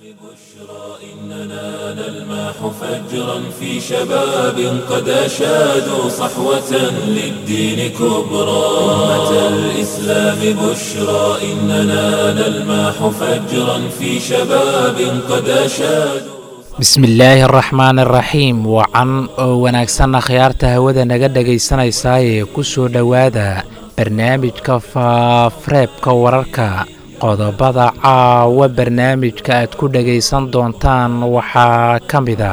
إننا نلمح فجرا في شباب قد أشادوا صحوة للدين كبرى أمة الإسلام بشرى إننا نلمح فجرا في شباب قد أشادوا bismillaahi araxmaan araxiim wacan oo wanaagsanna khiyaarta hawada naga dhegaysanaysaayee ku soo dhowaada barnaamijka faafareebka wararka qodobada caawa barnaamijka aad ku dhegaysan doontaan waxaa ka mida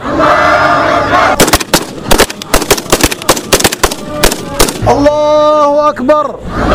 الله أكبر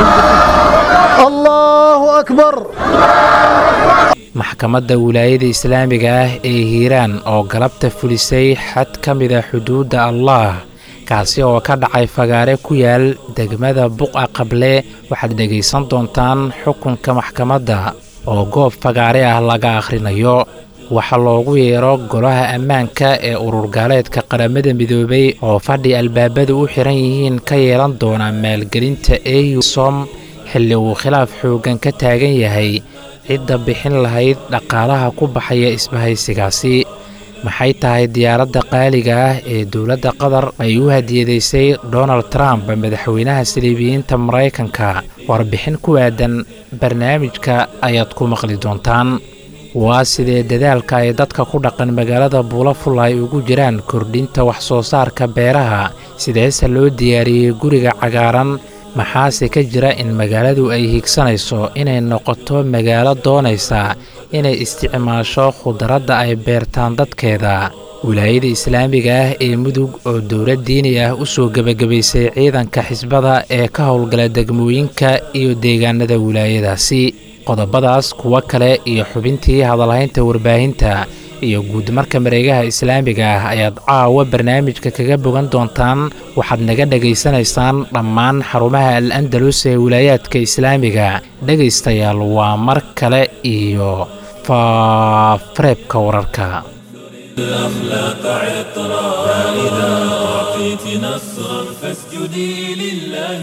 الله أكبر maxkamadda wilaayada islaamiga ah ee hiiraan oo galabta fulisay xad ka mida xuduudda allaah kaasi oo ka dhacay fagaare ku yaal degmada buqa qable waxaad dhegaysan doontaan xukunka maxkamadda oo goob fagaare ah laga akhrinayo waxaa loogu yeero golaha ammaanka ee ururgaaleedka qaramada midoobay oo fadhi albaabadu u xiran yihiin ka yeelan doona maalgelinta eu som xilli uu khilaaf xooggan ka taagan yahay cidda bixin lahayd dhaqaalaha ku baxaya isbahaysigaasi maxay tahay diyaaradda qaaliga ah ee dowladda qatar ay u hadiyadaysay donald trump madaxweynaha saliibiyiinta maraykanka warbixin ku aadan barnaamijka ayaad ku maqli doontaan waa sidee dadaalka ay dadka ku dhaqan magaalada buulaful ay ugu jiraan kordhinta wax soo saarka beeraha sideese loo diyaariyey guriga cagaaran maxaase ka jira in magaaladu ay higsanayso inay noqoto magaalo doonaysa inay isticmaasho khudradda ay beertaan dadkeeda wilaayada islaamiga ah ee mudug oo dowlad diini ah u soo gebagabaysay ciidanka xisbada ee ka howlgala degmooyinka iyo deegaanada wilaayadaasi qodobadaas kuwo kale iyo xubintii hadalhaynta warbaahinta iyo guudmarka mareegaha islaamiga ah ayaad caawa barnaamijka kaga bogan doontaan waxaad naga dhegaysanaysaan dhammaan xarumaha al andalus ee wilaayaadka islaamiga dhegaystayaal waa mar kale iyo faafareebka wararka الأخلاق عطرا فإذا أعطيت نصرا فاسجدي لله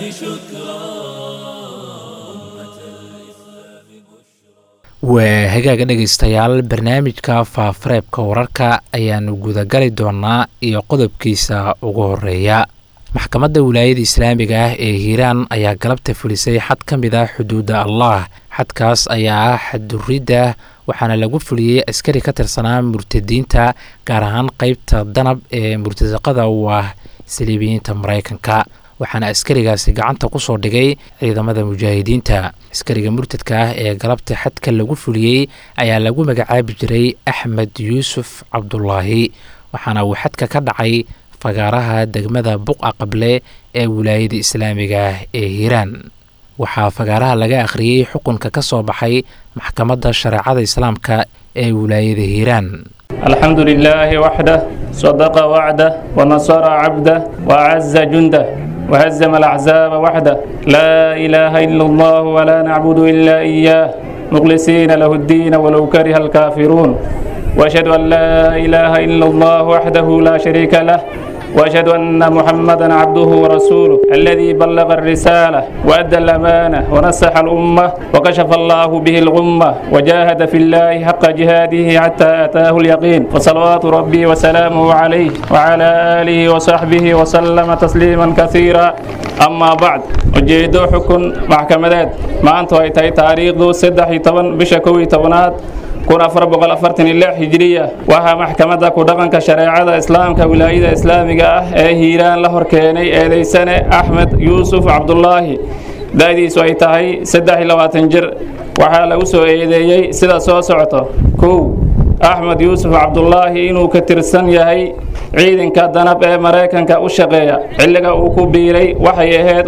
waa hagaaga dhegaystayaal barnaamijka faafareebka wararka ayaanu gudagali doonaa iyo qodobkiisa ugu horeeya maxkamadda wilaayada islaamiga ah ee hiiraan ayaa galabta fulisay xad ka mid ah xuduudda allah xadkaas ayaa ah xadduridda waxaana lagu fuliyey askari ka tirsanaa murtadiinta gaar ahaan qeybta danab ee murtasaqada u ah saliibiyiinta maraykanka waxaana askarigaasi gacanta ku soo dhigay ciidamada mujaahidiinta askariga murtadka ah ee galabta xadka lagu fuliyey ayaa lagu magacaabi jiray axmed yuusuf cabdulaahi waxaana uu xadka ka dhacay fagaaraha degmada buqa qable ee wilaayada islaamiga ah ee hiiraan waxaa fagaaraha laga akhriyey xukunka ka soo baxay maxkamadda shareecada islaamka ee wilaayada hiiraan الحمد لله وحده صدق وعده ونصر عبده وأعز جنده وهزم الأحزاب وحده لا إله إلا الله ولا نعبد إلا إياه مخلصين له الدين ولو كره الكافرون وأشهد أن لا إله إلا الله وحده لا شريك له واشهد ان محمدا عبده ورسوله الذي بلغ الرساله وادى الامانه ونصح الامه وكشف الله به الغمه وجاهد في الله حق جهاده حتى اتاه اليقين وصلوات ربي وسلامه عليه وعلى اله وصحبه وسلم تسليما كثيرا اما بعد ujeedo xukun maxkamadeed maanta ay tahay taariikhdu saddex iyo toban bisha kow iyo tobanaad kun afar boqol afartan iyo lix hijiriya waxaa maxkamadda ku dhaqanka shareecada islaamka wilaayada islaamiga ah ee hiiraan la horkeenay eedeysane axmed yuusuf cabdulaahi da-diisu ay tahay saddex iyo labaatan jir waxaa lagu soo eedeeyey sida soo socoto kow axmed yuusuf cabdulaahi inuu ka tirsan yahay ciidanka danab ee maraykanka u shaqeeya xilliga uu ku biiray waxay ahayd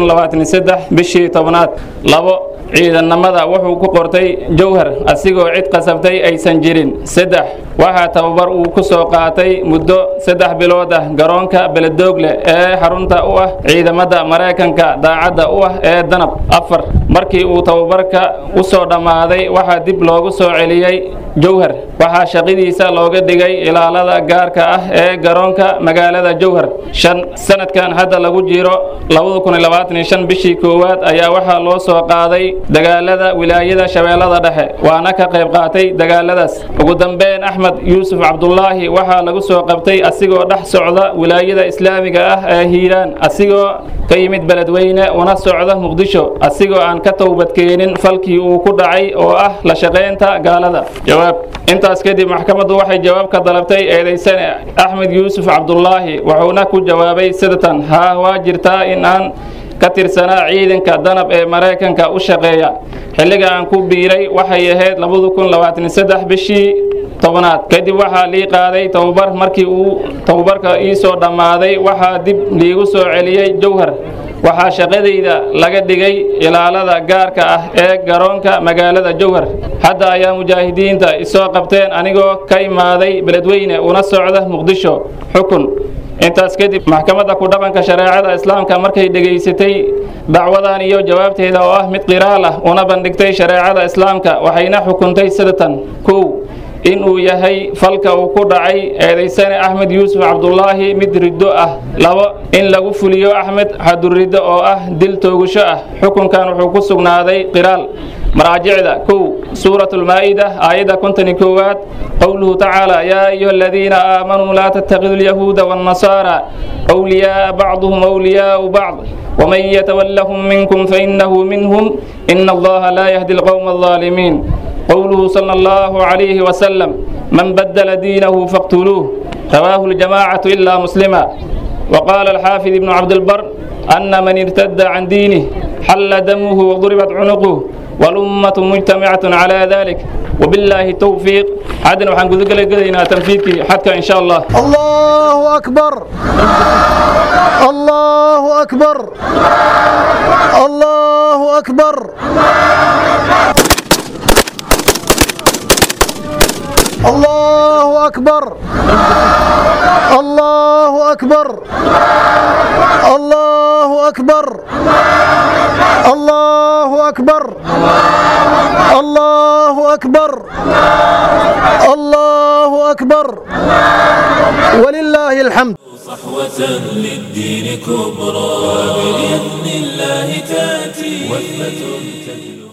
bishii tobnaad labo ciidannimada wuxuu ku qortay jowhar asigoo cid qasabtay aysan jirin saddex waxaa tababar uu ku soo qaatay muddo saddex bilood ah garoonka beledoogle ee xarunta u ah ciidamada maraykanka daacadda u ah ee danab afar markii uu tababarka u soo dhammaaday waxaa dib loogu soo celiyey jowhar waxaa shaqadiisa looga dhigay ilaalada gaarka ah ee garoonka magaalada jowhar shan sanadkan hadda lagu jiro bishii koowaad ayaa waxaa loo soo qaaday dagaalada wilaayada shabeellada dhexe waana ka qayb qaatay dagaaladaas ugu dambeyn axmed yuusuf cabdulaahi waxaa lagu soo qabtay asigoo dhex socda wilaayada islaamiga ah ee hiiraan asigoo ka yimid beledweyne una socda muqdisho asigoo aan ka towbadkeenin falkii uu ku dhacay oo ah la shaqaynta gaalada jawaab intaas kadib maxkamaddu waxay jawaab ka dalabtay eedaysane axmed yuusuf cabdulaahi wuxuuna ku jawaabay sidatan haa waa jirtaa in aan ka tirsanaa ciidanka danab ee maraykanka u shaqeeya xilliga aan ku biiray waxay ahayd bishii tobnaad kadib waxaa lii qaaday tababar markii uu tababarka ii soo dhammaaday waxaa dib liigu soo celiyey jowhar waxaa shaqadayda laga dhigay ilaalada gaarka ah ee garoonka magaalada jowhar hadda ayaa mujaahidiinta isoo qabteen anigoo ka imaaday beledweyne una socda muqdisho xukun intaas kadib maxkamadda ku dhaqanka shareecada islaamka markay dhegaysatay dacwadan iyo jawaabteeda oo ah mid qiraal ah una bandhigtay shareecada islaamka waxayna xukuntay sidatan kow in uu yahay falka uu ku dhacay eedaysane axmed yuusuf cabdulaahi mid riddo ah labo in lagu fuliyo axmed xaduriddo oo ah dil toogasho ah xukunkan wuxuu ku sugnaaday qiraal maraajicda kow suurat lmaa'ida aayadda kontoni koowaad qowluhu tacaala yaa ayuha aladiina aamanuu laa tattakidu lyahuuda waannasaara wliyaaa bacduhum wliyaau bacd ومن يتولهم منكم فإنه منهم إن الله لا يهدي القوم الظالمين قوله صلى الله عليه وسلم من بدل دينه فاقتلوه رواه الجماعة إلا مسلما وقال الحافظ ابن عبد البر أن من ارتد عن دينه حل دمه وضربت عنقه والأمة مجتمعة على ذلك وبالله التوفيق عدن وحن قلنا تنفيذك حتى إن شاء الله الله أكبر الله أكبر الله أكبر الله أكبر الله أكبر الله أكبر الله أكبر الله أكبر الله أكبر ولله الحمد صحوة للدين كبرى وبإذن الله تأتي وثبة تجلب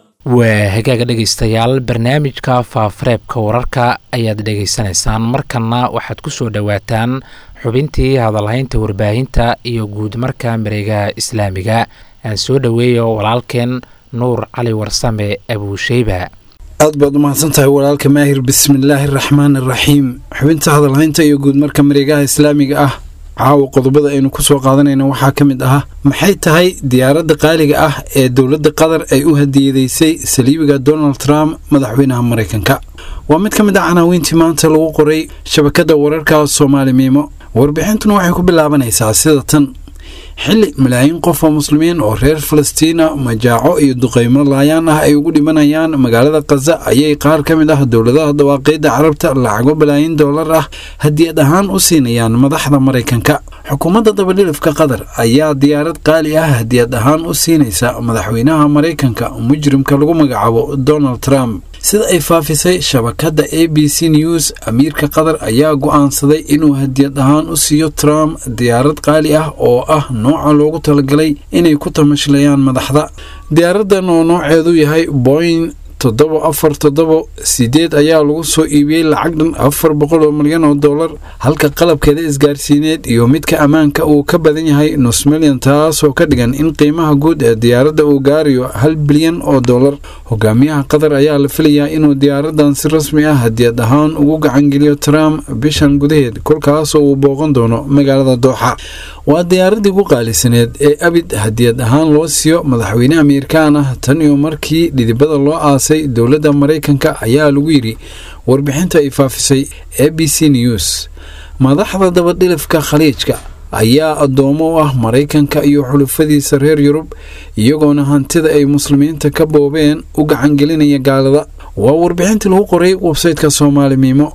waa hagaaga dhegaystayaal barnaamijka faafareebka wararka ayaad dhegaysanaysaan markanna waxaad ku soo dhowaataan xubintii hadalhaynta warbaahinta iyo guud marka mareegaha islaamiga aan soo dhoweeyo walaalkeen nuur cali warsame abuusheyba aad baad u mahadsan tahay walaalka maahir bismillaahi araxmaan araxiim xubinta hadalhaynta iyo guud marka mareegaha islaamiga ah caawa qodobada aynu ku soo qaadanayna waxaa ka mid ah maxay tahay diyaaradda qaaliga ah ee dowladda qatar ay u hadiyadeysay saliibiga donald trump madaxweynaha maraykanka waa mid ka mid ah canaawiintii maanta lagu qoray shabakadda wararka soomaali miimo warbixintuna waxay ku bilaabanaysaa sida tan xili malaayiin qof oo muslimiin oo reer falastiina majaaco iyo duqeymo laayaan ah ay ugu dhimanayaan magaalada khaza ayay qaar ka mid ah dowladaha dawaaqeyda carabta lacago balaayin doolar ah hadiyad ahaan u siinayaan madaxda maraykanka xukuumadda dabadhilifka qatar ayaa diyaarad qaali ah hadiyad ahaan u siinaysa madaxweynaha maraykanka mujrimka lagu magacaabo donald trump sida ay faafisay shabakadda a b c news amiirka qatar ayaa go'aansaday inuu hadiyad ahaan u siiyo trump diyaarad qaali ah oo ah nooca loogu talagalay inay ku tamashlayaan madaxda diyaaraddan oo nooceedu yahay boing toddoba afar toddoba sideed ayaa lagu soo iibiyey lacag dhan afar boqol oo milyan oo dollar halka qalabkeeda isgaarsiineed iyo midka ammaanka uu ka badan yahay nus milyan taasoo ka dhigan in qiimaha guud ee diyaaradda uu gaarayo hal bilyan oo dollar hogaamiyaha qatar ayaa la filayaa inuu diyaaraddan si rasmi ah hadiyad ahaan ugu gacangeliyo trump bishan gudaheed kolkaasoo uu booqan doono magaalada dooxa waa diyaaradii ku qaalisaneed ee abid hadiyad ahaan loo siiyo madaxweyne ameerikaan ah tan iyo markii dhidibada loo aasay dowladda maraykanka ayaa lagu yidhi warbixinta ay faafisay a b c news madaxda dabadhilifka khaliijka ayaa addoomo u ah maraykanka iyo xulufadiisa reer yurub iyagoona hantida ay muslimiinta ka boobeen u gacangelinaya gaalada waa warbixintii lagu qoray websayteka soomaali miimo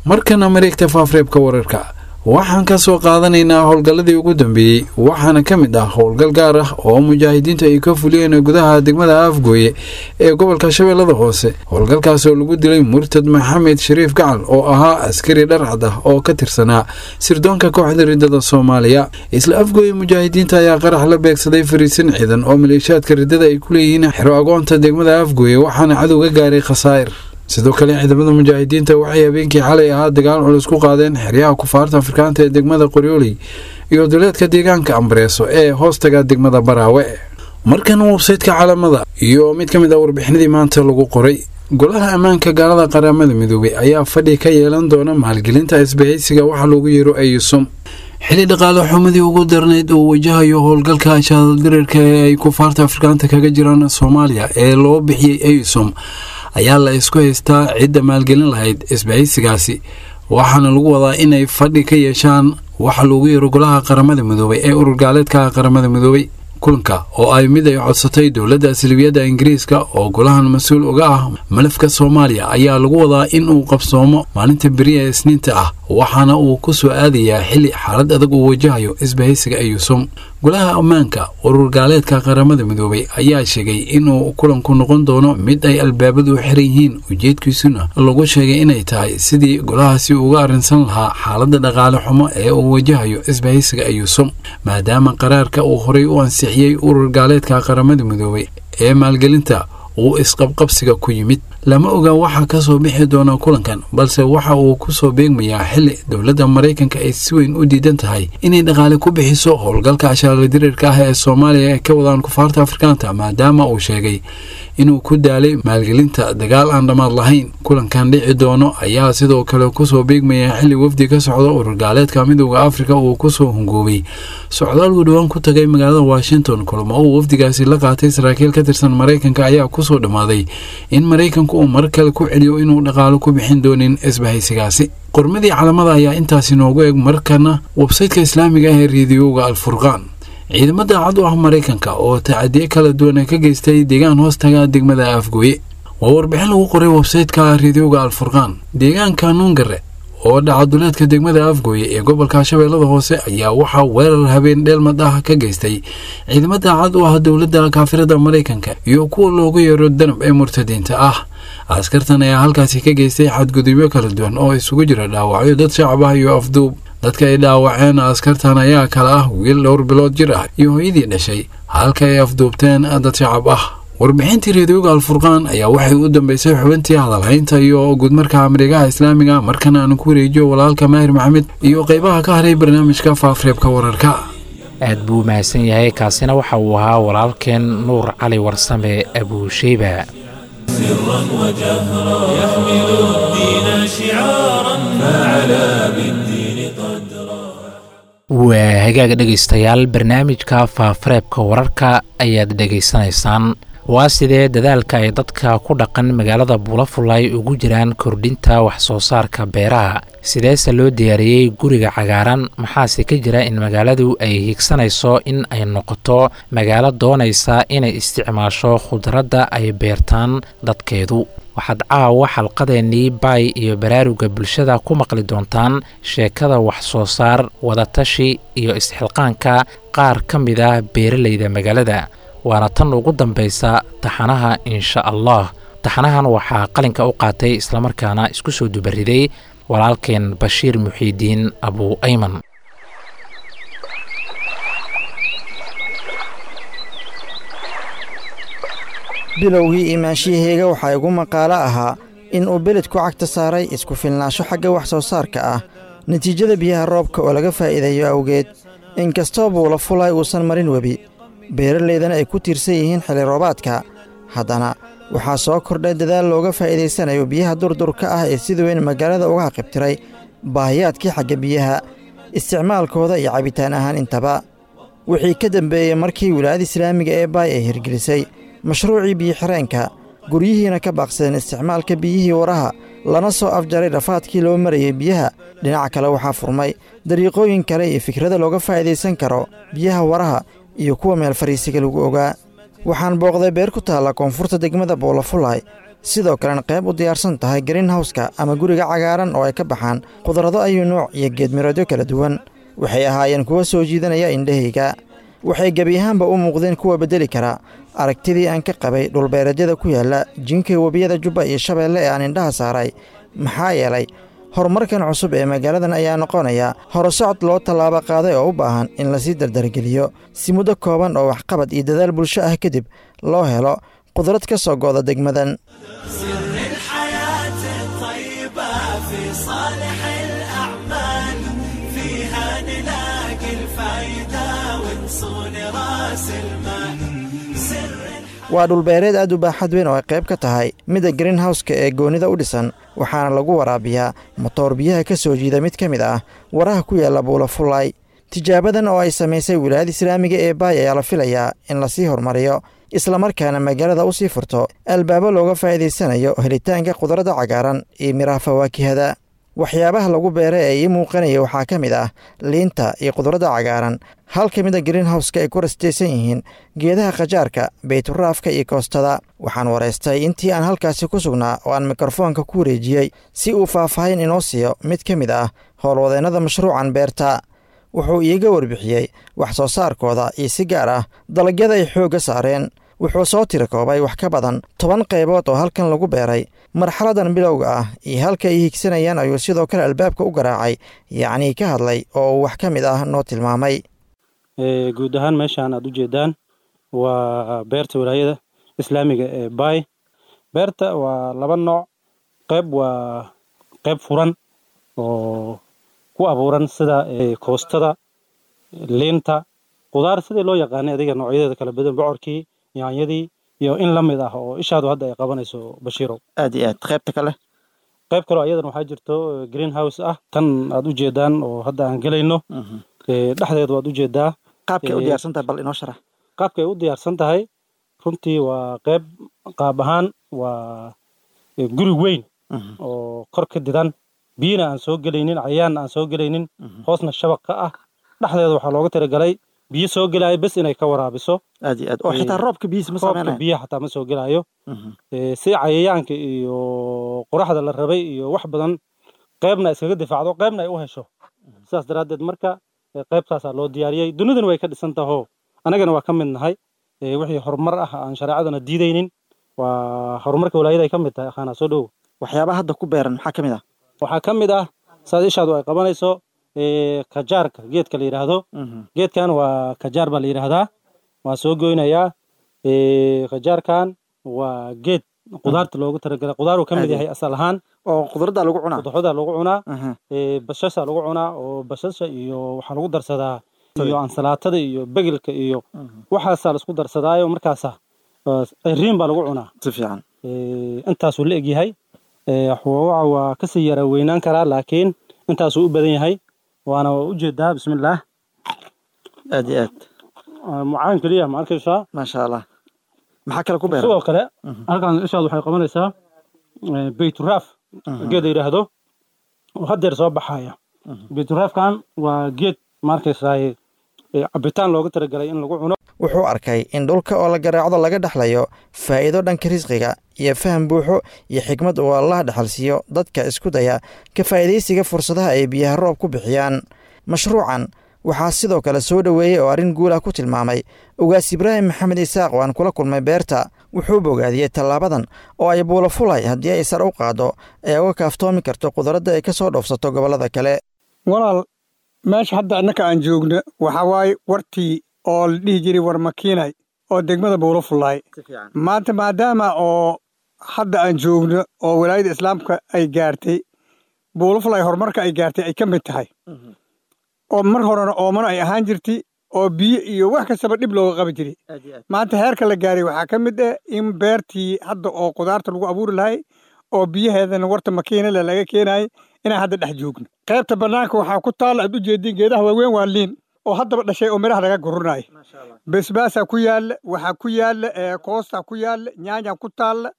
markana mareegta faafreebka wararka waxaan ka soo qaadanaynaa howlgalladii ugu dambeeyey waxaana ka mid ah howlgal gaar ah oo mujaahidiintu ay ka fuliyeen gudaha degmada afgooye ee gobolka shabeellada hoose howlgalkaas oo lagu dilay murtad maxamed shariif gacal oo ahaa askari dharcad ah oo ka tirsanaa sirdoonka kooxda riddada soomaaliya isla afgooye mujaahidiinta ayaa qarax la beegsaday fariisin ciidan oo maleeshiyaadka riddada ay ku leeyihiin xero agoonta degmada afgooye waxaana cadow ka gaaray khasaa'ir sidoo kale ciidamada mujaahidiinta waxay habeenkii xalay ahaa dagaal culus ku qaadeen xeryaha kufaarta afrikaanta ee degmada qoryooley iyo duleedka deegaanka ambareeso ee hoostaga degmada baraawe markana websaytka caalamada iyo mid ka mid ah warbixinadii maanta lagu qoray golaha ammaanka gaalada qaramada midoobay ayaa fadhi ka yeelan doona maalgelinta isbahaysiga waxa loogu yeero ayusum xili dhaqaale xumadii ugu darnayd uu wajahayo howlgalka shaadaldirirka ee ay kufaarta afrikaanta kaga jiraan soomaaliya ee loo bixiyey ayusum ayaa la isku haystaa cidda maalgelin lahayd isbahaysigaasi waxaana lagu wadaa inay fadhi ka yeeshaan waxa loogu yeero golaha qaramada midoobay ee urur gaaleedka qaramada midoobay kulanka oo ay mid ay codsatay dowladda salibiyadda ingiriiska oo golahan mas-uul uga ah malafka soomaaliya ayaa lagu wadaa in uu qabsoomo maalinta beriya ee isniinta ah waxaana uu ku soo aadayaa xili xaalad adag uu wajahayo isbahaysiga ayuusum golaha ammaanka urur gaaleedka qaramada midoobay ayaa sheegay inuu kulanku noqon doono mid ay albaabadu xiran yihiin ujeedkiisuna lagu sheegay inay tahay sidii golahaasi uga arrinsan lahaa xaaladda dhaqaale xumo ee uu wajahayo isbahaysiga ayuusum maadaama qaraarka uu horay u ansixiyey urur gaaleedka qaramada midoobay ee maalgelinta uu isqabqabsiga ku yimid lama oga waxaa ka soo bixi doona kulankan balse waxa uu ku soo beegmayaa xili dowladda maraykanka ay si weyn u diidan tahay inay dhaqaale ku bixiso howlgalka ashaaladirirka ah ee soomaaliya ay ka wadaan kufaarta afrikaanta maadaama uu sheegay inuu ku daalay maalgelinta dagaal aan dhammaad lahayn kulankan dhici doono ayaa sidoo kale kusoo beegmaya xili wafdi ka socda urur gaaleedka midooda afrika uu kusoo hungoobay socdaalku dhowaan ku tagay magaalada washington kulamo uu wafdigaasi la qaatay saraakiil ka tirsan maraykanka ayaa kusoo dhammaaday in maraykanku uu mar kale ku celiyo inuu dhaqaalo ku bixin doonin isbahaysigaasi qormadii calamada ayaa intaasi noogu eeg markana websaytka islaamiga ah ee reediyoga alfurqaan ciidamada cad u ah maraykanka oo tacadiye kala duwan ka geystay deegaan hoostaga degmada afgooye waa warbixin lagu qoray websaytka reediyoga alfurqaan deegaanka nuungare oo dhacaduleedka degmada afgooye ee gobolka shabeellada hoose ayaa waxaa weerar habeen dheelmad ah ka geystay ciidamada cad u ah dowladda kaafirada maraykanka iyo kuwa loogu yeero danab ee murtadiinta ah askartan ayaa halkaasi ka geystay xadgudubyo kala duwan oo isugu jira dhaawacyo dad shacab ah iyo afduub dadka ay dhaawaceen askartan ayaa kale ah wiil dhowr bilood jir ah iyo hooyadii dhashay halka ay afduubteen dad shacab ah warbixintii reediyoga alfurqaan ayaa waxay u dambeysay xubintii hadalhaynta iyo guudmarka amrigaha islaamiga markana aan ku wareejiyo walaalka maahir maxamed iyo qeybaha ka haray barnaamijka faafreebka wararka aad buu mahadsan yahay kaasina waxa uu ahaa walaalkeen nuur cali warsame abuusheyba سرا وجهرا يحمل الدين شعارا فعلى بالدين قدرا waa hagaaga dhegaystayaal barnaamijka faafareebka wararka ayaad dhegaysanaysaan waa sidee dadaalka ay dadka ku dhaqan magaalada buulafulay ugu jiraan kordhinta wax soo saarka beeraha sideese loo diyaariyey guriga cagaaran maxaase ka jira in magaaladu ay higsanayso in ay noqoto magaalo doonaysa inay isticmaasho khudradda ay beertaan dadkeedu waxaad caawa xalqadeennii baay iyo baraaruga bulshada ku maqli doontaan sheekada wax soo saar wadatashi iyo isxilqaanka qaar ka mid ah beeralayda magaalada waana tan ugu dambaysa taxanaha insha allah taxanahan waxaa qalinka u qaatay islamarkaana isku soo dubariday walaalkeen bashiir muxiidiin abu ayman bilowgii imaanshiyaheyga waxaa igu maqaalo ahaa in uu beledku cagta saaray isku filnaansho xagga wax soo saarka ah natiijada biyaha roobka oo laga faa'iideeyo awgeed inkastoo buula fulay uusan marin webi beeralaydana ay ku tiirsan yihiin xilli roobaadka haddana waxaa soo kordhay dadaal looga faa'iidaysanayo biyaha durdurka ah ee sida weyn magaalada uga haqibtiray baahiyaadkii xagga biyaha isticmaalkooda iyo cabitaan ahaan intaba wixii ka dembeeyey markii wilaayada islaamiga ee baay ay hirgelisay mashruucii biyo-xireenka guryihiina ka baaqsadeen isticmaalka biyihii waraha lana soo afjaray dhafaadkii loo marayey biyaha dhinaca kale waxaa furmay dariiqooyin kale iyo fikrada looga faa'idaysan karo biyaha waraha iyo kuwa meel fariisiga lagu ogaa waxaan booqday beer ku taalla koonfurta degmada boolafulay sidoo kalena qayb u diyaarsan tahay greenhowska ama guriga cagaaran oo ay ka baxaan qudrado ayuu nuuc iyo geedmiroodyo kala duwan waxay ahaayeen kuwa soo jiidanaya indhahayga waxay gebi ahaanba u muuqdeen kuwa beddeli kara aragtidii aan ka qabay dhulbeereedyada ku yaalla jinka webiyada jubba iyo shabeelle ee aan indhaha saaray maxaa yeelay horumarkan cusub ee magaaladan ayaa noqonaya horusocod loo tallaabo qaaday oo u baahan in lasii dardargeliyo si muddo kooban oo waxqabad iyo dadaal bulsho ah kadib loo helo qudrad ka soo go'da degmadan سر الحياة الطيبة في صالح الأعمال فيها نلاقي الفايدة ونصون راس المال سر waa dhulbeereed aad u baaxad weyn oo ay qayb ka tahay midda greenhowska ee goonnida u dhisan waxaana lagu waraabiyaa motoor biyaha ka soo jiida mid ka mid ah waraha ku yaalla buula fullay tijaabadan oo ay samaysay wilaayada islaamiga ee baay ayaa la filayaa in lasii horumariyo islamarkaana magaalada u sii furto albaabo looga faa'iidaysanayo helitaanka khudradda cagaaran iyo miraha fawaakihada waxyaabaha lagu beera ee ii muuqanaya waxaa ka mid ah liinta iyo khudradda cagaaran hal ka mida greenhowska ay ku rastaysan yihiin geedaha khajaarka bayturaafka iyo koostada waxaan waraystay intii aan halkaasi ku sugnaa oo aan mikrofoonka ku wareejiyey si uu faahfaahin inoo siiyo mid ka mid ah howlwadeennada mashruucan beerta wuxuu iiga warbixiyey wax soo saarkooda iyo si gaar ah dalagyada ay xoogga saareen wuxuu soo tiri koobay wax ka badan toban qaybood oo halkan lagu beeray marxaladan bilowga ah iyo halka ay higsanayaan ayuu sidoo kale albaabka u garaacay yacnii ka hadlay oo uu wax ka mid ah noo tilmaamay guud ahaan meeshaan aad u jeedaan waa beerta walaayada islaamiga ee baay beerta waa laba nooc qayb waa qayb furan oo ku abuuran sida koostada liinta qudaar sidii loo yaqaanay adiga noocyadeeda kala badan bocorkii yaanyadii iyo in la mid ah oo ishaadu hadda ay qabanayso bashiirow aad iyo aad qaybta kale qayb kaloo ayadan waxaa jirto greenhouse ah tan aad u jeedaan oo hadda aan gelayno dhexdeed waad u jeedaa qaabkay u diyaarsan tahay bal inoo sharax qaabkay u diyaarsan tahay runtii waa qayb qaab ahaan waa guri weyn oo kor ka didan biyina aan soo gelaynin cayaanna aan soo gelaynin hoosna shabaq ka ah dhexdeeda waxaa looga talagalay biyo soo gelaayo bes inay ka waraabiso aad iyo aad oo xitaa roobka biyihiisa ma roobka saameynayo biyaha xataa ma soo gelaayo si cayayaanka iyo qoraxda la rabay iyo wax badan qaybna iskaga difaacdo qaybna ay u hesho sidaas daraaddeed marka qaybtaasaa loo diyaariyey dunidana way ka dhisan taho annagana waa ka mid nahay wixii horumar ah aan shareecadana diidaynin waa horumarka walaayada ay ka mid tahay akhaana soo dhowo waxyaabaha hadda ku beeran maxaa ka mid ah waxaa ka mid ah saad ishaadu ay qabanayso kajaarka geedka la yidhaahdo geedkan waa kajaar baa la yidhaahdaa waa soo goynayaa kajaarkan waa geed qudaarta loogu talagalay qudaar uu ka mid yahay asal ahaan oo khudradda lagu cunaa qudaxoda lagu cunaa Aha. bashasha lagu cunaa oo bashasha iyo waxaa lagu darsadaa iyo ansalaatada iyo begelka iyo waxaasaa laisku darsadaayo markaasa riin baa lagu cunaa si fiican intaasuu la egyahay xoogaca waa kasii yara weynaan karaa laakiin intaasuu u badan yahay waana waa ujeedaa bismillaah aad iyo aad mucaan keliya ma arkaysaa maasha allah maxaa kale ku beeran sidoo kale halkan ishaad waxay qabanaysaa bayturaaf geed la yidhaahdo oo haddeer soo baxaya bayturaafkan waa geed ma arkaysaa cabitaan looga talagalay in lagu cuno wuxuu arkay in dhulka oo la garaacdo laga dhexlayo faa'iido dhanka risqiga iyo faham buuxo iyo xikmad uu allah dhexalsiiyo dadka isku daya ka faa'iidaysiga fursadaha ay biyaha roob ku bixiyaan mashruucan waxaa sidoo kale soo dhoweeyey oo arrin guul ah ku tilmaamay ugaas ibraahim maxamed isaaq oo aan kula kulmay beerta wuxuu bogaadiyey tallaabadan oo ay buulo fulay haddii ay sar u qaaddo ee uga kaaftoomi karto qudradda ay ka soo dhoofsato gobollada kale walaal meesha hadda annaka aan joogno waxaa waaye wartii oo la dhihi jiray war makiinay oo degmada buulo fullaay maanta maadaama oo hadda aan joogno oo walaayada islaamka ay gaartay buulo fullaay horumarka ay gaartay ay ka mid tahay oo mar horena oomano ay ahaan jirtay oo biyo iyo wax kastaba dhib looga qabi jiray maanta heerka la gaaray waxaa ka mid ah in beertii hadda oo qudaarta lagu abuuri lahay oo biyaheedana warta makiinale laga keenayay inaan hadda dhex joogno qaybta bannaanka waxaa ku taalla aad u jeediin geedaha waaweyn waa liin oo haddaba dhashay oo midhaha laga gurunaayo basbaasaa ku yaalla waxaa ku yaalla koostaa ku yaalla nyaanyaa ku taalla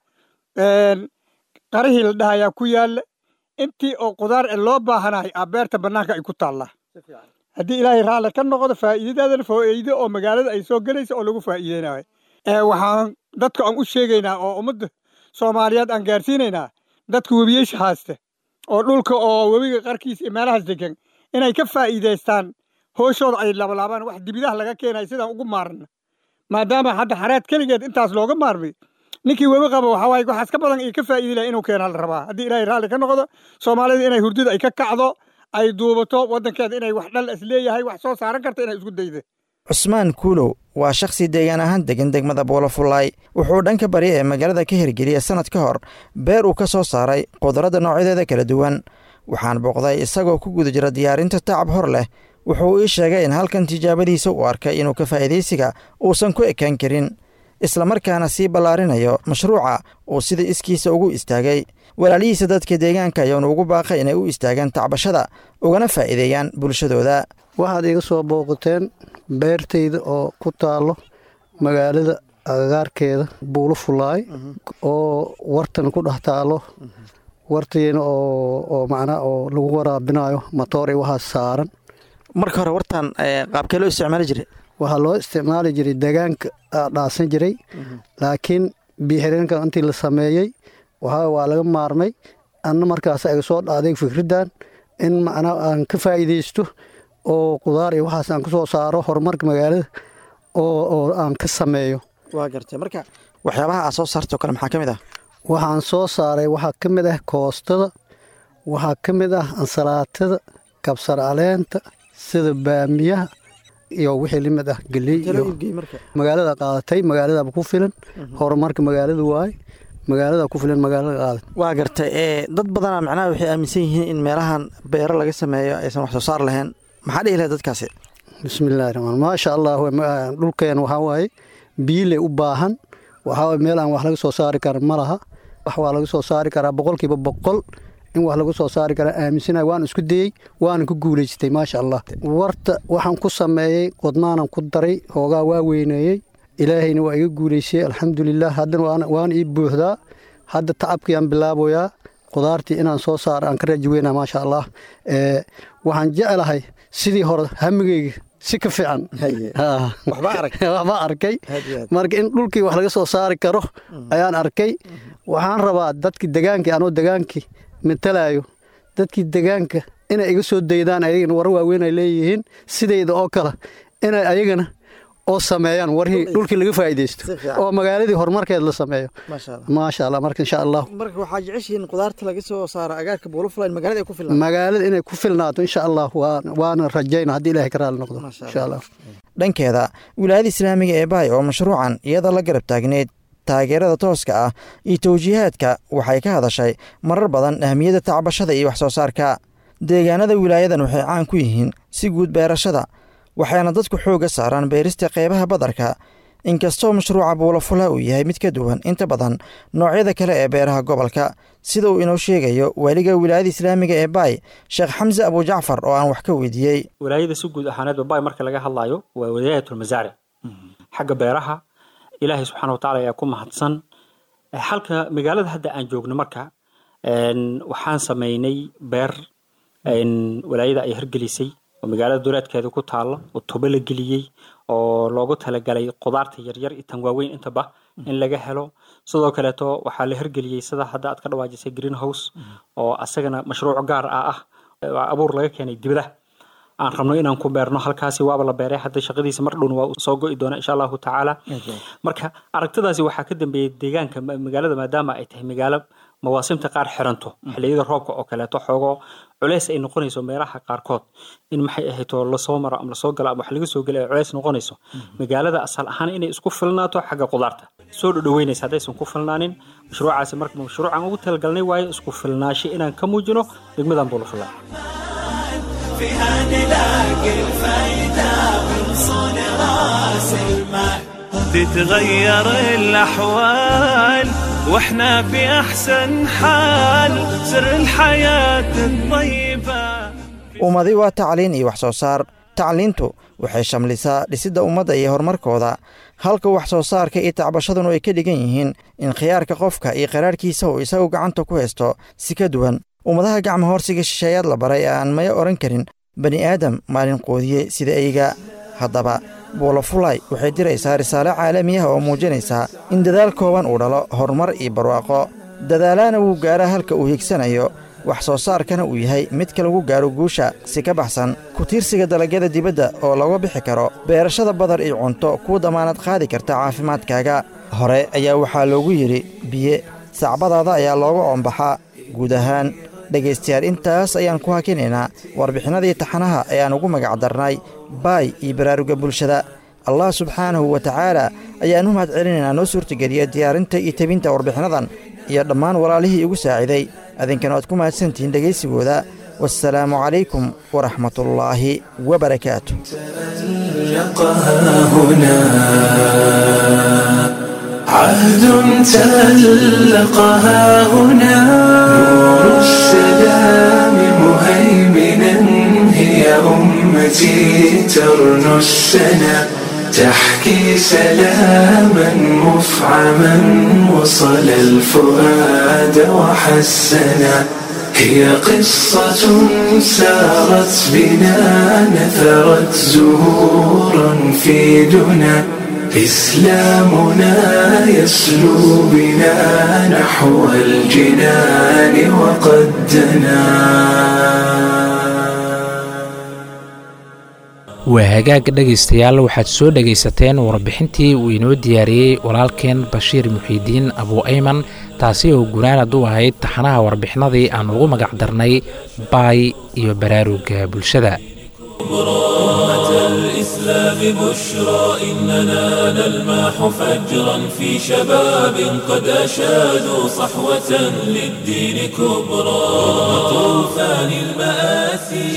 qarihii la dhahayaa ku yaalla intii oo qudaar ee loo baahanahay aa beerta bannaanka ay ku taallaa haddii ilaahay raalli ka noqdo faa'iidadaadana faa'iido oo magaalada ay soo gelaysa oo lagu faa'iideynayo waxaan dadka aan u sheegaynaa oo ummadda soomaaliyeed aan gaarsiinaynaa dadka webiyeesha haysta oo dhulka oo webiga qarkiisa iyo meelahaas degan inay ka faa'iidaystaan hooshooda ay labalaabaan wax dibidaha laga keenay sidaan ugu maarna maadaama hadda xareed keligeed intaas looga maarmay ninkii webi qaba waxaa waaye waxaas ka badan iyo ka faa'iidi laha inuu keenaa la rabaa haddii ilaahay raalli ka noqdo soomaalida inay hurdida ay ka kacdo ay duubato waddankeeda inay wax dhal is leeyahay wax soo saaran karta inay isku dayda cusmaan kuulow waa shakhsi deegaan ahaan degan degmada buulafullaay wuxuu dhanka bari ee magaalada ka hirgeliyey sannad ka hor beer uu ka soo saaray qudradda noocyadeeda kala duwan waxaan booqday isagoo ku guda jira diyaarinta tacab hor leh wuxuu ii sheegay in halkan tijaabadiisa uu arkay inuu ka faa'iidaysiga uusan ku ekaan karin islamarkaana sii ballaarinayo mashruuca uu sida iskiisa ugu istaagay walaalihiisa dadka deegaanka ayaanu ugu baaqay inay u istaagaan tacbashada ugana faa'iideeyaan bulshadooda waxaad iga soo booqateen beertayda oo ku taallo magaalada agagaarkeeda buulo fulaay oo wartan ku dhex taallo wartiina oo macnaa oo lagu waraabinayo matoor iyo waxaas saaran marka hore wartan qaabkee loo isticmaali jiray waxaa loo isticmaali jiray degaanka dhaasan jiray laakiin biixireenka intii la sameeyey waxaa waa laga maarmay anna markaas iga soo dhaaday fikraddan in macnaa aan ka faa'iidaysto oo qudaar iyo waxaas aan ka soo saaro horumarka magaalada oo oo aan ka sameeyo waa gartay marka waxyaabaha aad soo saartoo kale maxaa ka mid ah waxaan soo saaray waxaa ka mid ah koostada waxaa ka mid ah ansalaatada kabsar caleenta sida baamiyaha iyo wixii limid ah geley iyo magaalada qaadatay magaaladaba ku filan horumarka magaalada waaye magaalada ku filan magaalada qaadat waa gartay dad badana macnaha waxay aaminsan yihiin in meelahan beero laga sameeyo aysan wax soo saar lahayn maxaa dhihi lahay dadkaasi bismillahi raxmaan maasha allah dhulkeen waxaa waaye biile u baahan waxaa waaye meel aan wax laga soo saari karin ma laha wax waa laga soo saari karaa boqolkiiba boqol in wax lagu soo saari karaa aaminsanay waan isku dayey waana ku guulaystay maasha allah warta waxaan ku sameeyey qodnaanan ku daray hoogaa waa weyneeyey ilaahayna waa iga guulaysay alxamdulilah haddana waana ii buuxdaa hadda tacabkii aan bilaaboyaa qudaartii inaan soo saaro aan ka raji weynaa maasha allah waxaan jeclahay sidii hore hamigeyga si ka fiican waxba arkay marka in dhulkii wax laga soo saari karo ayaan arkay waxaan rabaa dadkii degaankii anoo degaankii matalayo dadkii degaanka inay iga soo daydaan ayagana war waaweyn ay leeyihiin sidayda oo kale inay ayagana oo sameeyaan warhii dhulkii laga faa'iidaysto oo magaaladii horumarkeed la sameeyo maasha allah marka insha allah marka waxaa jeceshihiin qudaarta laga soo saaro agaarka buulafulayn magaalada ay ku filnaato magaalada inay ku filnaato insha allah waana rajayna haddii ilaahay ka raali noqdo insha allah dhankeeda wilaayada islaamiga ee baay oo mashruucan iyada la garab taagneyd taageerada tooska ah iyo tawjiihaadka waxay ka hadashay marar badan ahmiyadda tacbashada iyo wax soo saarka deegaanada wilaayadan waxay caan ku yihiin si guud beerashada waxayna dadku xoogga saaraan beerista qeybaha badarka inkastoo mashruuca buulafula uu yahay mid ka duwan inta badan noocyada kale ee beeraha gobolka sida uu inoo sheegayo waaliga wilaayada islaamiga ee baay sheekh xamse abujacfar oo aan wax ka weydiiyey wilaayada si guud ahaaneedba baay marka laga hadlayo waa wilaayatulmasaaric xagga beeraha ilaahay subxaana wa tacala ayaa ku mahadsan halka magaalada hadda aan joogno marka waxaan sameynay beer walaayada ay hirgelisay oo magaalada duleedkeeda ku taalo oo tobo la geliyey oo loogu talagalay qudaarta yaryar iyo tan waaweyn intaba in laga helo sidoo kaleeto waxaa la hirgeliyey sida hadda aad ka dhawaajisay green house oo asagana mashruuc gaar ah ah abuur laga keenay dibadaha aan rabno inaan ku beerno halkaasi waaba la beeray hadda shaqadiisa mar dhowna waa soo go'i doona insha allahu tacaala marka aragtidaasi waxaa ka dambeeyey deegaanka magaalada maadaama ay tahay magaalo mawaasimta qaar xiranto xilliyada roobka oo kaleeto xoogo culeys ay noqonayso meelaha qaarkood in maxay ahayto lasoo maro ama lasoo galo ama wax laga soo gelo ay culeys noqonayso magaalada asal ahaan inay isku filnaato xagga qudaarta soo dhodhoweynaysa haddaysan ku filnaanin mashruucaasi marka mashruucan ugu talagalnay waaye isku filnaasho inaan ka muujino degmadan buulafula فيها نلاقي الفايدة من صون راس المال تتغير الأحوال واحنا في أحسن حال سر الحياة الطيبة ummadi waa tacliin iyo wax soo saar tacliintu waxay shamlisaa dhisidda ummadda iyo horumarkooda halka wax soo saarka iyo tacbashadunu ay ka dhigan yihiin in khiyaarka qofka iyo qaraarhkiisa uu isagu gacanta ku haysto si ka duwan ummadaha gacma hoorsiga shisheeyaad la baray ee aan maya odhan karin bani aadam maalin qoodiye sida eyga haddaba buulafulay waxay diraysaa risaale caalami ah oo muujinaysa in dadaal kooban uu dhalo horumar iyo barwaaqo dadaalaana wuu gaaraa halka uu hiigsanayo wax soo saarkana uu yahay midka lagu gaaro guusha si ka baxsan ku tiirsiga dalagyada dibadda oo laga bixi karo beerashada badar iyo cunto kuu damaanad qaadi karta caafimaadkaaga hore ayaa waxaa loogu yidhi biye sacbadaada ayaa looga oombaxaa guud ahaan dhegaystayaal intaas ayaan ku hakinaynaa warbixinadii taxanaha ayaan ugu magac darnay baay iyo baraaruga bulshada allah subxaanahu wa tacaala ayaan u mahad celinaynaa noo suurtageliya diyaarinta iyo tebinta warbixinadan iyo dhammaan walaalihii igu saaciday adinkana waad ku mahadsantihiin dhegaysigooda wassalaamu calaykum waraxmatullaahi wabarakaatu عهد تألقها هنا نور السلام مهيمنا هي أمتي ترنو السنا تحكي سلاما مفعما وصل الفؤاد وحسنا هي قصة سارت بنا نثرت زهورا في دنا إسلامنا يسلو بنا نحو الجنان وقد دنا waa hagaag dhegaystayaal waxaad soo dhegaysateen warbixintii uu inoo diyaariyey walaalkeen bashiir muxiidiin abuu ayman taasi oo gunaanad u ahayd taxanaha warbixinadii aan ugu magac darnay baay iyo baraaruga bulshada الإسلام بشرى إننا نلمح فجرا في شباب قد أشادوا صحوة للدين كبرى رغم طوفان المآسي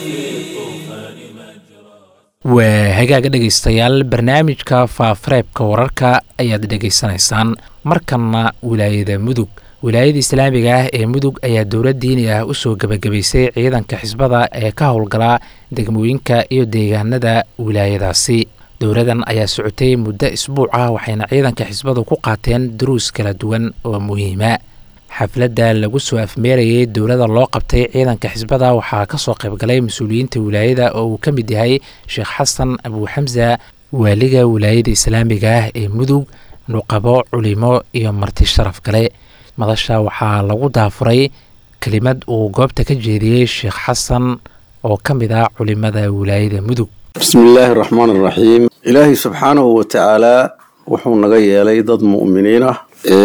waa hagaaga dhegaystayaal barnaamijka faafareebka wararka ayaad dhegaysanaysaan markanna wilaayada mudug wilaayada islaamiga ah ee mudug ayaa dowlad diini ah usoo gebagabaysay ciidanka xisbada ee ka howlgala degmooyinka iyo deegaanada wilaayadaasi dowladan ayaa socotay muddo isbuuc ah waxayna ciidanka xisbadu ku qaateen duruus kala duwan oo muhiima xafladda lagu soo afmeerayay dowladda loo qabtay ciidanka xisbada waxaa ka soo qaybgalay mas-uuliyiinta wilaayada oo uu ka mid yahay sheekh xasan abuuxamsa waaliga wilaayada islaamiga ah ee mudug nuqabo culimo iyo marti sharaf kale madasha waxaa lagu daafuray kelimad uu goobta ka jeediyey sheekh xasan oo ka mid ah culimada wilaayada mudug bismi illaahi araxmaan araxiim ilaahay subxaanahu wa tacaalaa wuxuu naga yeelay dad mu'miniin ah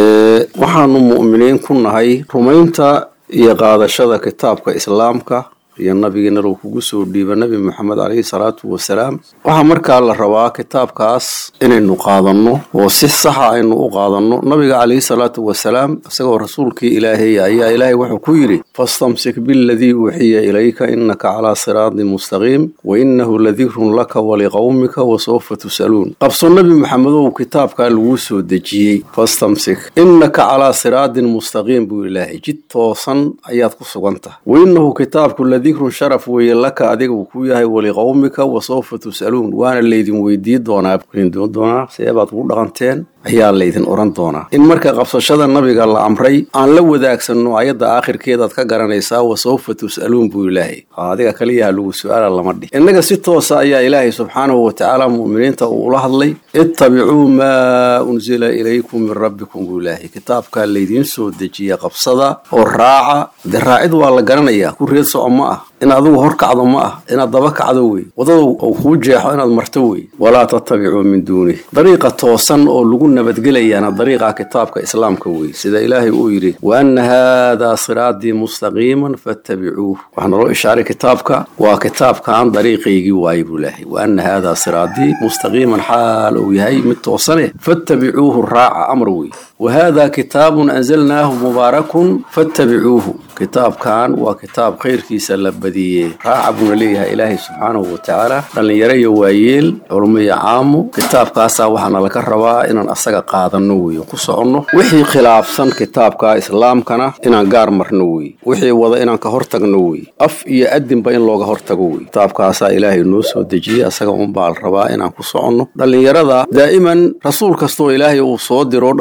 waxaanu mu'miniin ku nahay rumaynta iyo qaadashada kitaabka islaamka iyo nabigeena lou kugu soo dhiiba nebi moxamed caleyhi salaatu wasalaam waxaa markaa la rabaa kitaabkaas inaynu qaadanno oo si saxa aynu u qaadanno nabiga caleyhi salaatu wasalaam isagoo rasuulkii ilaahay ayaa ilaahay wuxuu ku yidhi fastamsik biladii uuxiya ilayka innaka calaa siraatin mustaqiim wa innahu ladikrun laka waliqowmika wasawfa tus'aluun qabso nebi maxamedow kitaabkaa laguu soo dejiyey fastamsik innaka calaa siraatin mustaqiim buu ilaahay jid toosan ayaad ku sugan tahay wa innahu kitaabku dikrun sharaf weeye laka adiga uu ku yahay waliqowmika wasawfa tus'aluun waana laydin weydii doonaa doonaa seebaad ugu dhaqanteen ayaa laydin odhan doonaa in marka qabsashada nabiga la amray aan la wadaagsanno ayadda aakhirkeedaad ka garanaysaa wasawfa tus'aluun buu ilaahay adiga kaliyaha lagu su-aala lama dhih innaga si toosa ayaa ilaahay subxaanahu wa tacaala mu'miniinta uu ula hadlay ittabicuu maa unsila ilaykum min rabbikum buu ilaahay kitaabkaa laydiin soo dejiya qabsada oo raaca dee raacid waa la garanayaa ku reed soco ma ah in adigu hor kacdo ma ah inaad daba kacdo wey wadada uu kuu jeexo inaad marto wey walaa tattabicuu min duunih dariiqa toosan oo lagu nabadgelayaana dariiqa kitaabka islaamka wey sida ilaahay uu yidhi wa anna haadaa siraatii mustaqiiman fattabicuuh waxaa naloo ishaaray kitaabka waa kitaabkan dariiqaygii waaye buu ilaahay wa anna haadaa siraatii mustaqiiman xaal uu yahay mid toosane fattabicuuhu raaca amar wey wa haadaa kitaabun anzalnaahu mubaarakun fattabicuuhu kitaabkan waa kitaab khayrkiisa la badiyey raaca buuna leeyahay ilaahay subxaanahu wa tacaala dhallinyaro iyo waayeel culmo iyo caamo kitaabkaasaa waxaana laga rabaa inaan asaga qaadanno weeye ku soconno wixii khilaafsan kitaabka islaamkana inaan gaar marno weye wixii wada inaan ka hortagno weye af iyo adinba in looga hortago weye kitaabkaasaa ilaahay noo soo dejiyey asaga unbaa la rabaa inaan ku soconno dhallinyarada daa'iman rasuul kastoo ilaahay uu soo diro dadka dadka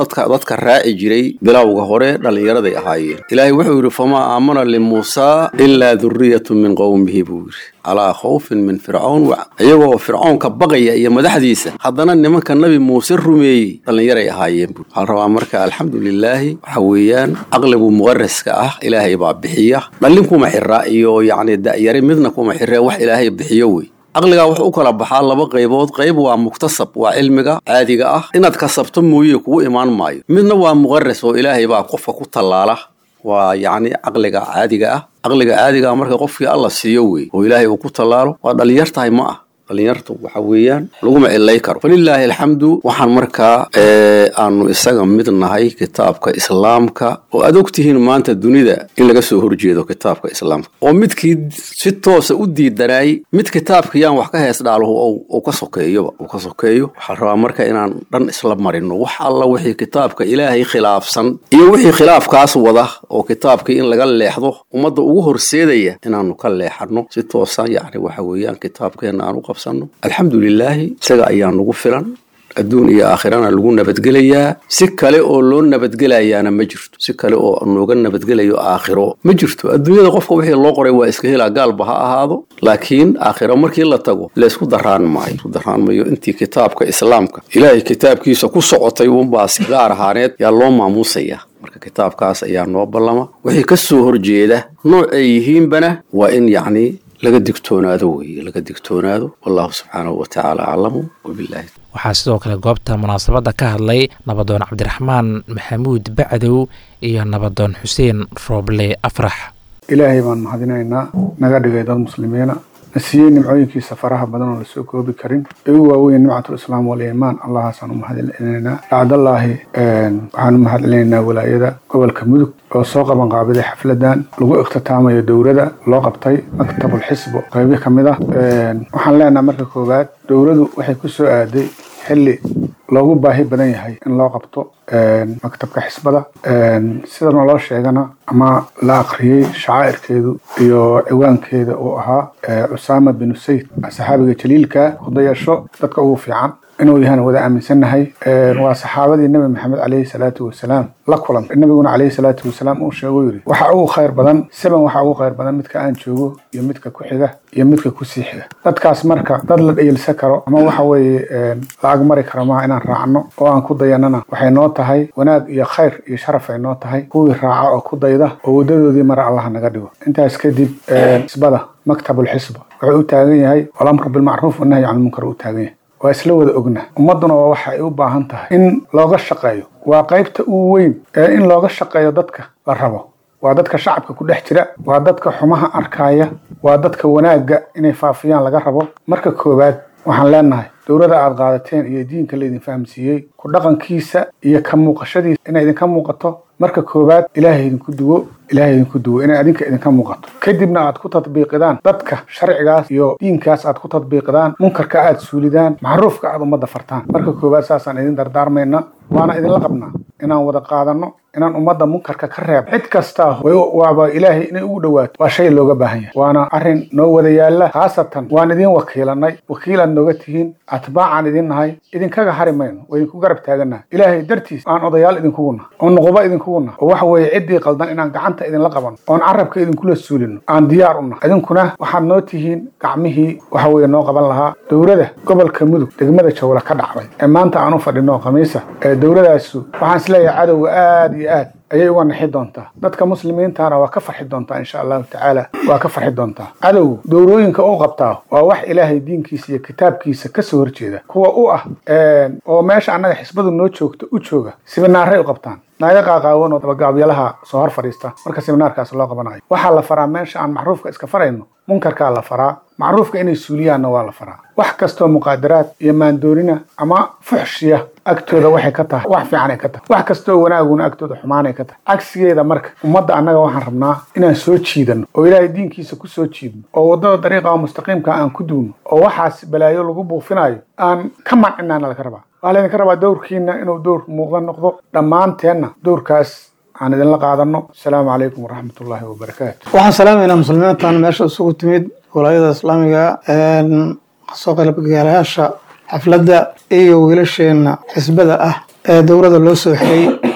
dadka raaci jiray bilowga hore dhallinyaraday ahaayeen ilaahay wuxuu yidhi famaa aamana limuusaa ilaa duriyatu min qowmihi buu yidhi calaa khawfin min fircawn iyagoo fircoonka baqaya iyo madaxdiisa haddana nimanka nabi muuse rumeeyey dhallinyaray ahaayeen buu waxaan rabaa marka alxamdu lilaahi waxa weeyaan caqligu muqaraska ah ilaahay baa bixiya dhallin kuma xira iyo yacni da'yari midna kuma xiree wax ilaahay bixiyo wey caqligaa wuxuu u kala baxaa laba qaybood qayb waa muktasab waa cilmiga caadiga ah inaad kasabto mooye kugu imaan maayo midna waa muqaras oo ilaahay baa qofka ku tallaala waa yacni caqliga caadiga ah caqliga caadiga ah marka qofkii alla siiyo wey oo ilaahay uu ku tallaalo waa dhallinyar tahay ma ah dhallinyartu waxa weeyaan laguma cilay karo falilaahi alxamdu waxaan markaa aanu isaga mid nahay kitaabka islaamka oo aad ogtihiin maanta dunida in laga soo horjeedo kitaabka islaamka oo midkii si toosa u diidanay mid kitaabkayaan wax ka hees dhaaluhu uu ka sokeeyoba uu ka sokeeyo waxaan rabaa marka inaan dhan isla marino wax alla wixii kitaabka ilaahay khilaafsan iyo wixii khilaafkaas wada oo kitaabkii in laga leexdo ummadda ugu horseedaya inaanu ka leexano si toosa yacni waxa weeyaan kitaabkeena aan u qabsano alxamdu lilaahi isaga ayaa nagu filan adduun iyo aakhirana lagu nabadgelayaa si kale oo loo nabadgelayaana ma jirto si kale oo nooga nabadgelayo aakhiro ma jirto adduunyada qofka wixii loo qoray waa iska helaa gaalba ha ahaado laakiin aakhiro markii la tago laysku daraan maayo isku daraan mayo intii kitaabka islaamka ilaahay kitaabkiisa ku socotay unbaas gaar ahaaneed yaa loo maamuusaya marka kitaabkaas ayaa noo ballama wixii ka soo horjeeda nooc ay yihiinbana waa in yacni laga digtoonaado weeye laga digtoonaado wallahu subxaanahu wa tacaala aclamu wabillahi waxaa sidoo kale goobta munaasabadda ka hadlay nabadoon cabdiraxmaan maxamuud bacdow iyo nabadoon xuseen rooble afrax ilaahay baan mahadinaynaa naga dhigay dad muslimiina na siiyey nimcooyinkiisa faraha badan oo lasoo koobi karin ee u waaweyn nimcatul islaam waliimaan allahaasaan u mahadcelinaynaa bacdallaahi waxaan u mahadcelinaynaa walaayada gobolka mudug oo soo qaban qaabiday xafladan lagu ikhtitaamayo dowrada loo qabtay maktabul xisbo qaybo ka mid ah waxaan leenaha marka koowaad dowladu waxay ku soo aaday xilli loogu baahi badan yahay in loo qabto maktabka xisbada sida naloo sheegana ama la akhriyey shacaa'irkeedu iyo ciwaankeeda uu ahaa cusaama binu sayd saxaabiga jaliilka hudayasho dadka ugu fiican inuu yahana wada aaminsannahay waa saxaabadii nebi maxamed caleyhi salaatu wasalaam la kulantay nabiguna caleyhi salaatu wasalaam uu sheeguu yidhi waxa ugu khayr badan seban waxa ugu khayr badan midka aan joogo iyo midka ku xiga iyo midka ku sii xiga dadkaas marka dad la dhayilsan karo ama waxa weeye la agmari karo maaha inaan raacno oo aan ku dayanana waxay noo tahay wanaag iyo khayr iyo sharaf ay noo tahay kuwii raaca oo ku dayda oo waddadoodii mara allaha naga dhigo intaas kadib xisbada maktabul xisba wuxuu u taagan yahay walamru bilmacruuf wanahyi can lmunkar u taagan yahay waa isla wada ogna ummadduna waa waxa ay u baahan tahay in looga shaqeeyo waa qaybta ugu weyn ee in looga shaqeeyo dadka la rabo waa dadka shacabka ku dhex jira waa dadka xumaha arkaya waa dadka wanaagga inay faafiyaan laga rabo marka koowaad waxaan leenahay dowladda aad qaadateen iyo diinka laydin fahamsiiyey ku dhaqankiisa iyo ka muuqashadiisa inay idinka muuqato marka koowaad ilaahay idinku duwo ilaahay idinku duwo inay adinka idinka muuqato kadibna aad ku tadbiiqidaan dadka sharcigaas iyo diinkaas aad ku tadbiiqidaan munkarka aad suulidaan macruufka aad ummadda fartaan marka koowaad saasaan idin dardaarmayna waana idinla qabnaa inaan wada qaadanno inaan ummadda munkarka ka reeb cid kastaa waaba ilaahay inay ugu dhowaato waa shay looga baahan yahay waana arrin noo wada yaalla khaasatan waan idin wakiilanay wakiilaad nooga tihiin atbaacaan idin nahay idinkaga hari mayno waa idinku garab taagannahay ilaahay dartiis aan odayaal idinkugu nahay oo nuquba idinkugu nahay oo waxa weeye ciddii qaldan inaan gacanta idinla qabanno oon carabka idinkula suulino aan diyaar u nahay idinkuna waxaad noo tihiin gacmihii waxa weeye noo qaban lahaa dowlada gobolka mudug degmada jawla ka dhacday ee maanta aan u fadhino khamiisa ee dowladaasu waxaan isleeyahay cadowga aad iyo aad ayay uga naxi doontaa dadka muslimiintana waa ka farxi doontaa insha allahu tacaala waa ka farxi doontaa cadowgu dowrooyinka u qabtaa waa wax ilaahay diinkiisa iyo kitaabkiisa kasoo horjeeda kuwa u ah oo meesha annaga xisbadu noo joogto u jooga sibinaaray u qabtaan naaga qaaqaawan oo dabagaabyalaha soo hor fadhiista marka siminaarkaas loo qabanayo waxaa la faraa meesha aan macruufka iska farayno munkarkaa la faraa macruufka inay suuliyaanna waa la faraa wax kastoo muqaadaraad iyo maandoonina ama fuxshiya agtooda waxay ka tahay wax fiicanay ka tahay wax kastoo wanaaguna agtooda xumaanay ka tahay cagsigeeda marka ummadda annaga waxaan rabnaa inaan soo jiidanno oo ilaahay diinkiisa ku soo jiidno oo waddada dariiqa mustaqiimka aan ku duwno oo waxaas balaayo lagu buufinayo aan ka mancinaana laga rabaa waxaa laydinka rabaa dowrkiina inuu dowr muuqda noqdo dhammaanteenna dowrkaas aan idinla qaadano asalaamu calaykum waraxmat ullaahi wabarakaatu waxaan salaamaynaa muslimiintan meesha isugu timid walaayada islaamiga kasoo qaybgalayaasha xafladda iyo wiilasheenna xisbada ah ee dowladda loo soo xirey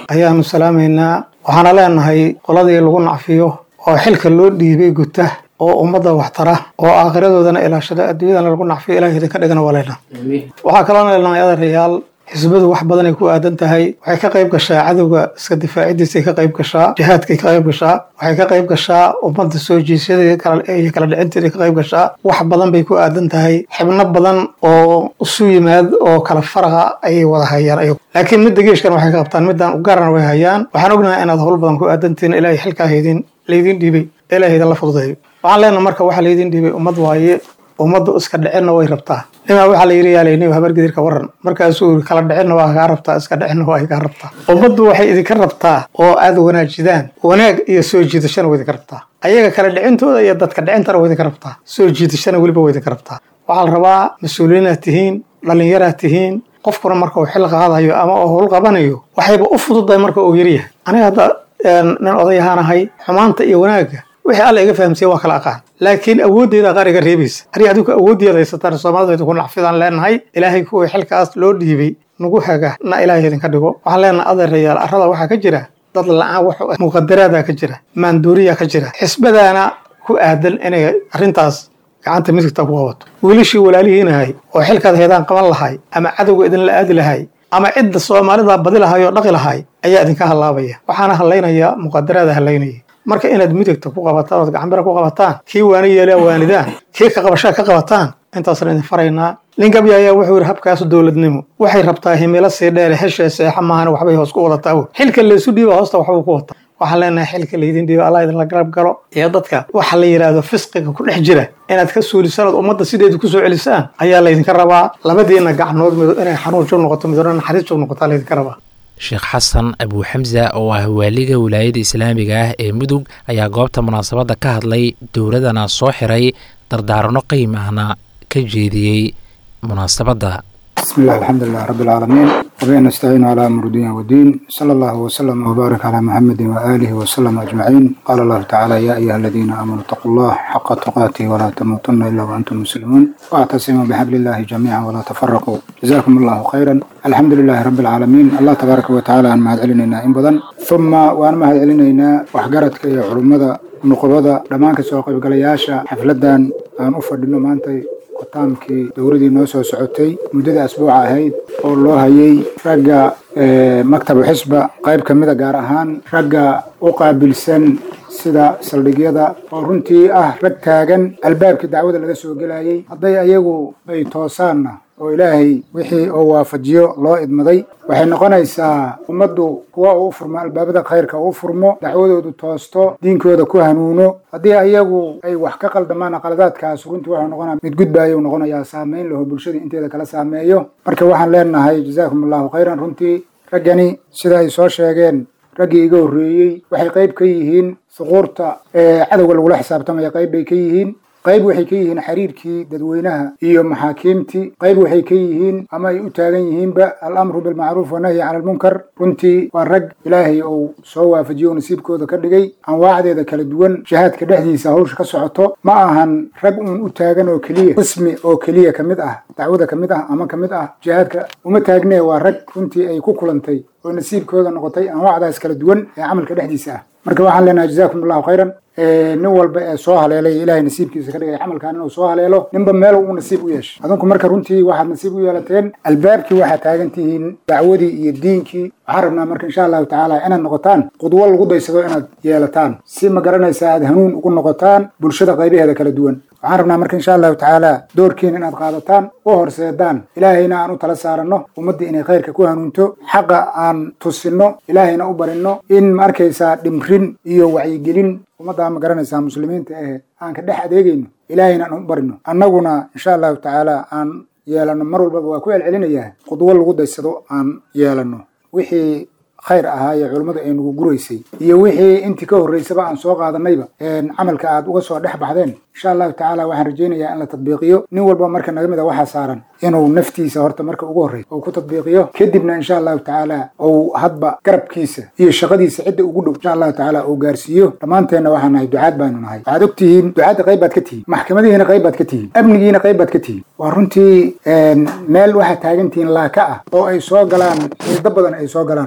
ayaanu salaamaynaa waxaana leenahay qoladii lagu nacfiyo oo xilka loo dhiibay guta oo ummadda waxtara oo aakhiradoodana ilaashada adduunyadana lagu nacfiyo ilahay idinka dhigana waa leynaa waxaa kaloo leenahay adeerayaal xisbadu wax badanay ku aadan tahay waxay ka qayb gashaa cadowga iska difaacidiisay ka qayb gashaa jihaadkay ka qayb gashaa waxay ka qayb gashaa ummadda soo jiisyadeeda kala iyo kala dhicinteeda ka qayb gashaa wax badan bay ku aadan tahay xibno badan oo isu yimaad oo kala faraqa ayay wada hayaan ayagu laakiin midda geeshkan waxay ka qabtaan middan ugaarana way hayaan waxaan ognahay inaad howl badan ku aadantihiin ilaahay xilkaa haydin laydin dhiibay ilaahay idinla fududeeyo waxaan leenahay marka waxaa laydin dhiibay ummad waaye ummaddu iska dhicinna way rabtaa nimaa waxaa la yidhi yaalayni habargedirka waran markaasuu yiri kala dhicinna waa kaa rabtaa iska dhicinna waa kaa rabtaa ummaddu waxay idinka rabtaa oo aad wanaajidaan wanaag iyo soo jiidashana waa idinka rabtaa ayaga kala dhicintooda iyo dadka dhicintana waa idinka rabtaa soo jiidashana weliba waa idinka rabtaa waxaa la rabaa mas-uuliyiinaad tihiin dhallinyaraad tihiin qofkuna marka uu xil qaadayo ama uu howl qabanayo waxayba u fududahay marka uu yaryahay aniga hadda nin odayahaanahay xumaanta iyo wanaagga wixii alla iga fahamsiye waa kala aqaan laakiin awooddeeda qaar iga reebaysa haddii adigu awooddeeda haysataan soomaalida ku nacfidaan leenahay ilaahay kuwii xilkaas loo dhiibay nagu haga na ilaahay idinka dhigo waxaan leenahay adeerayaal arrada waxaa ka jira dad la-aan wax muqadaraadaa ka jira maanduuriyaa ka jira xisbadaana ku aadan inay arrintaas gacanta midigta ku qabato wiilashii walaalihiinahay oo xilkaad heedaan qaban lahay ama cadowga idinla aadi lahay ama cidda soomaalida badi lahay oo dhaqi lahay ayaa idinka hallaabaya waxaana hallaynaya muqadaraada hallaynaya marka inaad midigta ku qabataan ood gacanbira ku qabataan kii waani yeelaa waanidaan kii ka qabashaa ka qabataan intaasna idin faraynaa ninkabya ayaa wuxuu yidhi habkaas dowladnimo waxay rabtaa himilo sii dheere heshee seexa maahan waxbay hoos ku wadataa xilka laysu dhiiba hoosta waxbuu ku wataa waxaan leenahay xilka laydin dhiiba allah idinla garab galo iyo dadka waxa la yidhaahdo fisqiga ku dhex jira inaad ka suulisaan ood ummadda sideeda kusoo celisaan ayaa laydinka rabaa labadiina gacnood mid inay xanuun joog noqoto midna naxariis joog noqotaa laydinka rabaa sheekh xasan abuuxamsa oo ah waaliga wilaayada islaamiga ah ee mudug ayaa goobta munaasabadda ka hadlay dowladana soo xiray dardaaranno qiim ahna ka jeediyey munaasabadda بسم الله الحمد لله رب العالمين وبه نستعين على أمر الدنيا والدين صلى الله وسلم وبارك على محمد وآله وسلم أجمعين قال الله تعالى يا أيها الذين آمنوا اتقوا الله حق تقاته ولا تموتن إلا وأنتم مسلمون واعتصموا بحبل الله جميعا ولا تفرقوا جزاكم الله خيرا الحمد لله رب العالمين الله تبارك وتعالى أن مهد علينا إن بدن ثم وأن مهد علينا وحقرتك يا علمada nuqubada dhammaan kasoo qaybgalayaasha xafladan aan u fadhino maantay khitaamkii dowladii noo soo socotay muddada asbuuca ahayd oo loo hayay ragga maktabu xisba qayb ka mida gaar ahaan ragga u qaabilsan sida saldhigyada oo runtii ah rag taagan albaabkii dacwada laga soo gelayay hadday ayagu ay toosaanna oo ilaahay wixii oo waafajiyo loo idmaday waxay noqonaysaa ummaddu kuwa uu furmo albaabada khayrka uu furmo dacwadoodu toosto diinkooda ku hanuuno haddii ayagu ay wax ka qaldamaan qaladaadkaas runtii wuxuu noqonaa mid gudbaayuu noqonayaa saameyn laho bulshada inteeda kala saameeyo marka waxaan leenahay jazaakum allahu khayran runtii raggani sida ay soo sheegeen raggii iga horreeyey waxay qayb ka yihiin suquurta ee cadowga lagula xisaabtamaya qayb bay ka yihiin qayb waxay ka yihiin xiriirkii dadweynaha iyo maxaakiimtii qayb waxay ka yihiin ama ay u taagan yihiinba alamru bilmacruuf wanahyi cala almunkar runtii waa rag ilaahay uu soo waafajiyo oo nasiibkooda ka dhigay anwaacdeeda kala duwan jihaadka dhexdiisa hawsha ka socoto ma ahan rag uun u taagan oo keliya qismi oo keliya ka mid ah dacwada ka mid ah ama ka mid ah jihaadka uma taagnee waa rag runtii ay ku kulantay oo nasiibkooda noqotay anwaacdaas kala duwan ee camalka dhexdiisa ah marka waxaan leenahay jazaakum allahu khayran nin walba ee soo haleelay ilaahay nasiibkiisa ka dhigay camalkan inuu soo haleelo ninba meel uu nasiib u yeeshay adinku marka runtii waxaad nasiib u yeelateen albaabkii waxaad taagan tihiin dacwadii iyo diinkii waxaan rabnaa marka insha allahu tacaala inaad noqotaan qudwo lagu daysado inaad yeelataan si ma garanaysa aad hanuun ugu noqotaan bulshada qaybaheeda kala duwan waxaan rabnaa marka insha allahu tacaala doorkiina inaad qaadataan u horseedaan ilaahayna aan u tala saaranno ummaddii inay khayrka ku hanuunto xaqa aan tusinno ilaahayna u barinno in ma arkaysaa dhimrin iyo wacyigelin ummaddaa ma garanaysaa muslimiinta ee aan ka dhex adeegayno ilaahayna aan u barino annaguna insha allahu tacaala aan yeelanno mar walbaba waa ku celcelinayaa qudwo lagu daysado aan yeelanno wixii khayr ahaayee culummadu ay nagu guraysay iyo wixii intii ka horraysaba aan soo qaadanayba camalka aad uga soo dhex baxdeen insha allahu tacaala waxaan rajaynayaa in la tadbiiqiyo nin walba marka naga mid a waxaa saaran inuu naftiisa horta marka ugu horreysa uu ku tadbiiqiyo kadibna insha allahu tacaala uu hadba garabkiisa iyo shaqadiisa cidda ugu dhow insha allahu tacaala uu gaarsiiyo dhammaanteenna waxaan nahay ducaad baanu nahay waxaad og tihiin ducaadda qayb baad ka tihiin maxkamadihiina qayb baad ka tihiin amnigiina qayb baad ka tihiin waa runtii meel waxaad taagan tihiin laaka ah oo ay soo galaan xiido badan ay soo galaan oo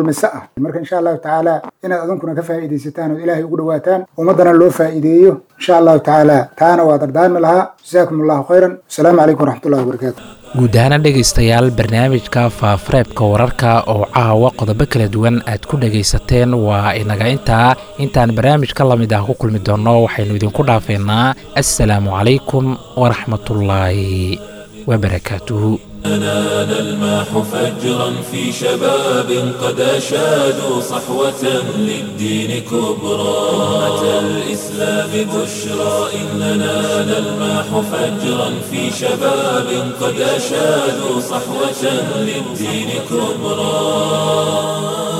kulmise ah marka insha allahu tacaala inaad adunkuna ka faa'iidaysataan oo ilaahay ugu dhawaataan ummaddana loo faa'iideeyo insha allahu tacaala taana waa dardaarmi lahaa jasaakum allahu khayran asalaamu calaykum waraxmatullahi wabarakaatu guud ahaana dhegaystayaal barnaamijka faafareebka wararka oo caawa qodobo kala duwan aad ku dhegaysateen waa inaga intaa intaan barnaamij ka lamid ah ku kulmi doonno waxaynu idinku dhaafeynaa assalaamu calaykum waraxmatullaahi wabarakaatuhu نال الماح فجرا في شباب قد أشادوا صحوة للدين كبرى أمة الإسلام بشرى إننا نلماح فجرا في شباب قد أشادوا صحوة للدين كبرى